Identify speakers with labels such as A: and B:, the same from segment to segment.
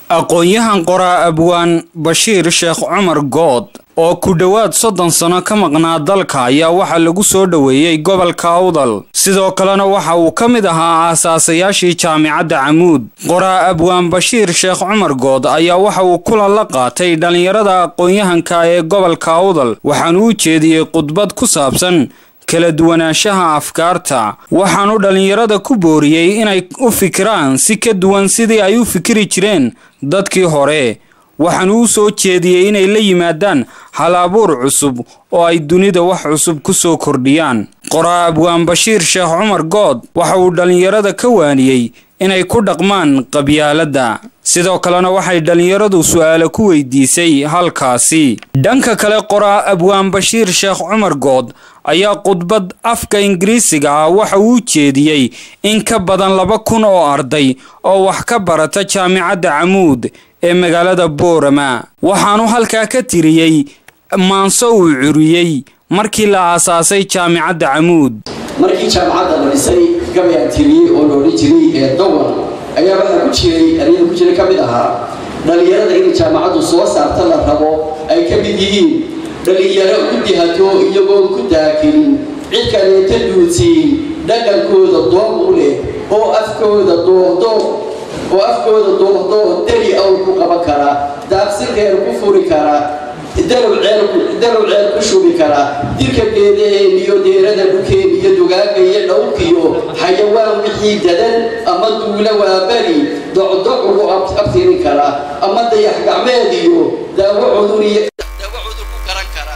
A: aqoon-yahan qoraa abwaan bashiir sheekh cumar good oo ku dhowaad soddon sano ka maqnaa dalka ayaa waxaa lagu soo dhoweeyey gobolka awdal sidoo kalena waxa uu ka mid ahaa aasaasayaashii jaamicadda camuud qoraa abwaan bashiir sheekh cumar good ayaa waxa uu kulan la qaatay dhallinyarada aqoon-yahanka ee gobolka awdal waxaanu u jeediyey khudbad ku saabsan kala duwanaanshaha afkaarta waxaanu dhallinyarada ku booriyey inay u fikiraan si ka duwan sidii ay u fikiri jireen dadkii hore waxaanu u soo jeediyey inay la yimaadaan hal-abuur cusub oo ay dunida wax cusub ku soo kordhiyaan qoraa abwaan bashiir sheekh cumar good waxa uu dhallinyarada ka waaniyey inay ku dhaqmaan qabyaaladda sidoo kalena waxay dhallinyaradu su'aalo ku weydiisay halkaasi dhanka kale qoraa abwaan bashiir sheekh cumar good ayaa khudbad afka ingiriisiga ah waxa uu u jeediyey in ka badan laba kun oo arday oo wax ka barata jaamicadda camuud ee magaalada boorama waxaanu halkaa ka tiriyey maanso uu curiyey markii la aasaasay jaamicadda camuud
B: markii jaamacadda la dhisay gabayaan tiriyey oo la odhan jiray ee dowan ayaa waxaa ku jiray aryada ku jira ka mid ahaa dhallinyarada in jaamacaddu soo saarta la rabo ay ka mid yihiin dhallinyaro ku dihato iyagoon ku daakelin cid kaleeta duudsiin dhaqankooda doom u leh oo afkooda doohdo oo afkooda doohdo deri awl ku qaban kara daaqsinkeer ku furi kara dalow ceel ku shubi kara dirka geedaheen iyo deerada dhukeen iyo dugaaga iyo dhowrkiyo xayawaan wixii dadan ama duula waabari docdoc ugu abtirin kara ama dayax gacmeed iyo daawo cudur iyo ku garan kara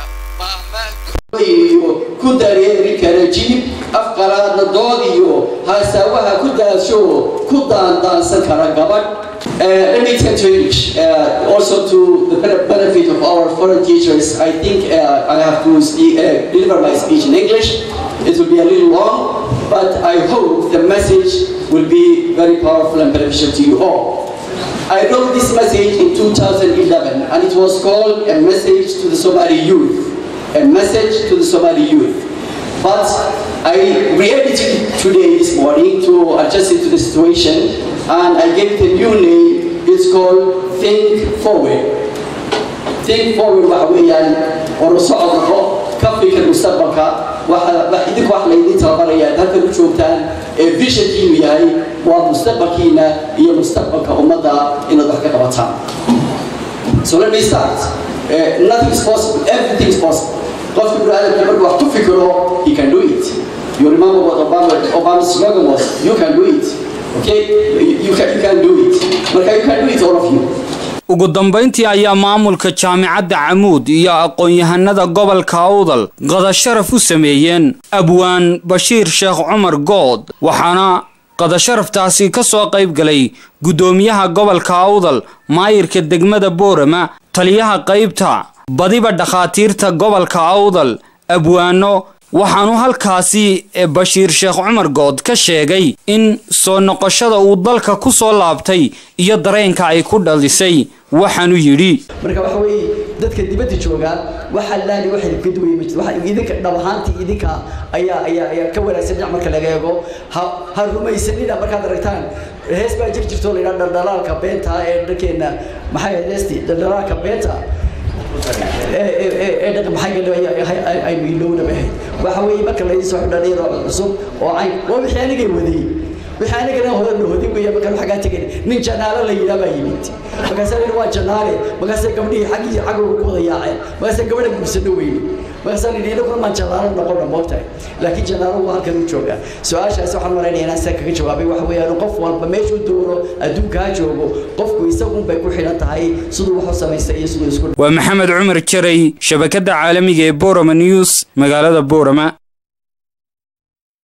B: iyo ku dareeri kara jilib afqalaadna dood iyo haasaawaha ku daasho ku daandaansan kara gabadh Uh, let me turn to English. Uh, also to the benefit of our foreign teachers, I think uh, I have to speak, deliver my speech in English. It will be a little long, but I hope the message will be very powerful and beneficial to you all. I wrote this message in 2011, and it was called A Message to the Somali Youth. A Message to the Somali Youth. But I re-edited it today, this morning, to adjust it to the situation, and I gave it a new name. It's called Think Forward. Think Forward waxa weeyaan war socod noqo ka fikir mustaqbalka waxa idinku wax laydin tababaraya halkan u joogtaan ee visionkiinu yahay waa mustaqbalkiina iyo mustaqbalka ummadda inaad wax ka qabataan so let me start uh, nothing is possible everything is possible qofka biniaadamka markuu wax ku fikiro he can do it you remember what Obama, Obama's slogan was you can do it okay you can, you can do it marka you can do it all of you
A: ugu dambayntii ayaa maamulka jaamicadda camuud iyo aqoon-yahanada gobolka awdal qadasharaf u sameeyeen abwaan bashiir sheekh cumar good waxaana qadasharaftaasi ka soo qayb galay guddoomiyaha gobolka awdal maayirka degmada boorama taliyaha qaybta badiba dhakhaatiirta gobolka awdal abwaano waxaanu halkaasi bashiir sheekh cumar good ka sheegay in soo noqoshada uu dalka ku soo laabtay iyo dareenka ay ku dhalisay waxaanu yidhi
C: marka waxa weeye dadka dibadda joogaa waxa laali waxa ka duway ma waxa idinka dhab ahaantii idinka ayaa ayaa ayaa ka wanaagsan dhinac marka laga eego ha ha rumaysanina markaad aragtaan hees baa jir jirto la yidhaha dhaldhalaalka beenta ee dhankeena maxay ahayd heestii dhaldhalaalka beenta aynu ilowna ahayd waxa weeye marka laydin soo xidhan iyadoo cusub oo cayn waa wixii anigay wadayey wixii anigana hodan hodin weeye markaan xaggaa tegayn nin janaalo la yidhaa baa yimid markaasaa la waa janaale markaasay gabdhihii xaggii xaggooga ku wada yaaceen markaasay gabadha guursano weyne markaasaa la yidhi inaguna maan janaalo noqona moogtahay laakiin janaalo waa halkan u joogaa su-aashaas waxaan maraynaya inaan saa kaga jawaabay waxa weeyaan qof walba meeshuu doono adduunka ha joogo qofku isagun bay ku xidhan tahay siduu wax u samaystay iyo siduu isku
A: waa maxamed cumar jaray shabakadda caalamiga ee borama news magaalada boorama